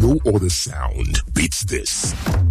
No other sound beats this.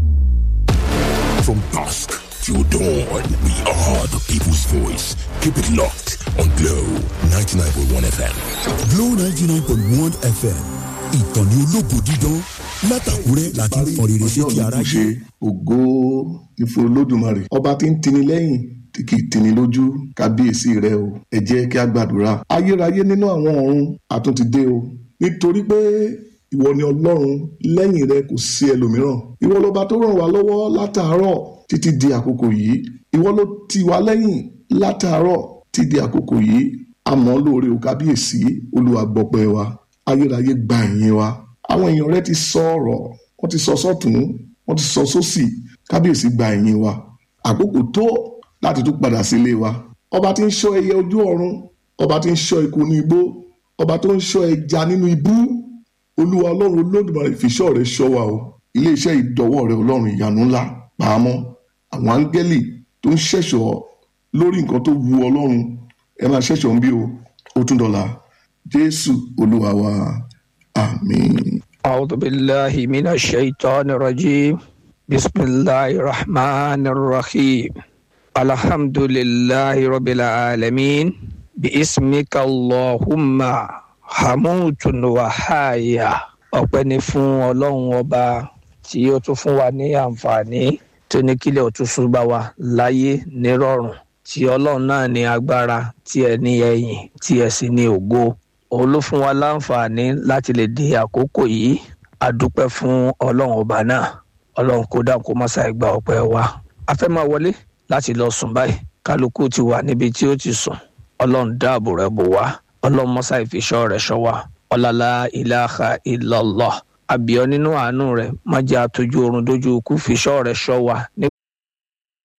From dusk till dawn, we are the people's voice. Keep it locked on Glow 99.1 FM. Glow ninety nine point one FM ìkànnì ológo dídán látàkúrẹ́ láti ń fọn rere sétí ṣe aráyé. ògo ìfò olódùmarè ọba tí ń tini lẹ́yìn tí kì í tini lójú kábíyèsí rẹ o ẹ jẹ́ kí a gbàdúrà ayérayé nínú àwọn ọ̀run àtúntì dé o nítorí pé ìwọ ni ọlọ́run lẹ́yìn rẹ kò sí ẹlòmíràn ìwọ lọba tó ràn wá lọ́wọ́ látàárọ̀ títí di àkókò yìí ìwọ ló tì wá lẹ́yìn látàárọ̀ títí di àkókò yìí àmọ́ lóore o kábíyèsí olúwa gbọpẹ́ wa ayérayé gba ìyìn wa àwọn èèyàn rẹ ti sọ ọ̀rọ̀ wọ́n ti sọ sọ́tún wọ́n ti sọ sósì kábíyèsí gba ìyìn wa àkókò tó láti tún padà sílé wa ọba tí ń ṣọ́ ẹyẹ ojú ọ̀run ọba tí ń ṣọ́ eku ní igbó ọba tó ń ṣọ́ ẹja nínú ibú olúwa ọlọ́run olódùmarè fìṣọ́ rẹ ṣọ́ wa o iléeṣẹ́ ìdọ́wọ́ rẹ ọlọ́run ìyanu ńlá pàmò àwọn áńgẹ́lì tó ń ṣẹ̀ṣọ́ lórí nǹkan tó wu ọlọ́run ẹ máa ṣẹ̀ṣọ́ ń bí o ó tún dọ̀la jésù olúwa wa àmín. أعوذ بالله من الشيطان الرجيم بسم الله الرحمن الرحيم الحمد لله رب العالمين باسمك اللهم حموت وحايا ọpẹ́ ni fún ọlọ́run ọba tí ó tún fún wa ní àǹfààní tó ní kílẹ̀ òtúnṣu bá wa láyé nírọ̀rùn tí ọlọ́run náà ní agbára tí ẹ ní ẹ̀yìn tí ẹ sì ní ògo òun ló fún wa láǹfààní láti lè di àkókò yìí a dúpẹ́ fún ọlọ́run ọba náà ọlọ́run kó dáhùn kó má ṣàì gba ọpẹ́ wa a fẹ́ máa wọlé láti lọ sùn báyìí kálukú ti wà níbi tí ó ti sùn ọlọ́run dáàbò rẹ̀ bò wá ọlọ́run má ṣàì fi ṣọ́ rẹ̀ ṣọ́ wa ọlọ́lá ilaha illallah àbíọ́ nínú àánú rẹ̀ má jẹ́ àtọ́jú oorun dójú ikú fi ṣọ́ rẹ̀ ṣọ́ wa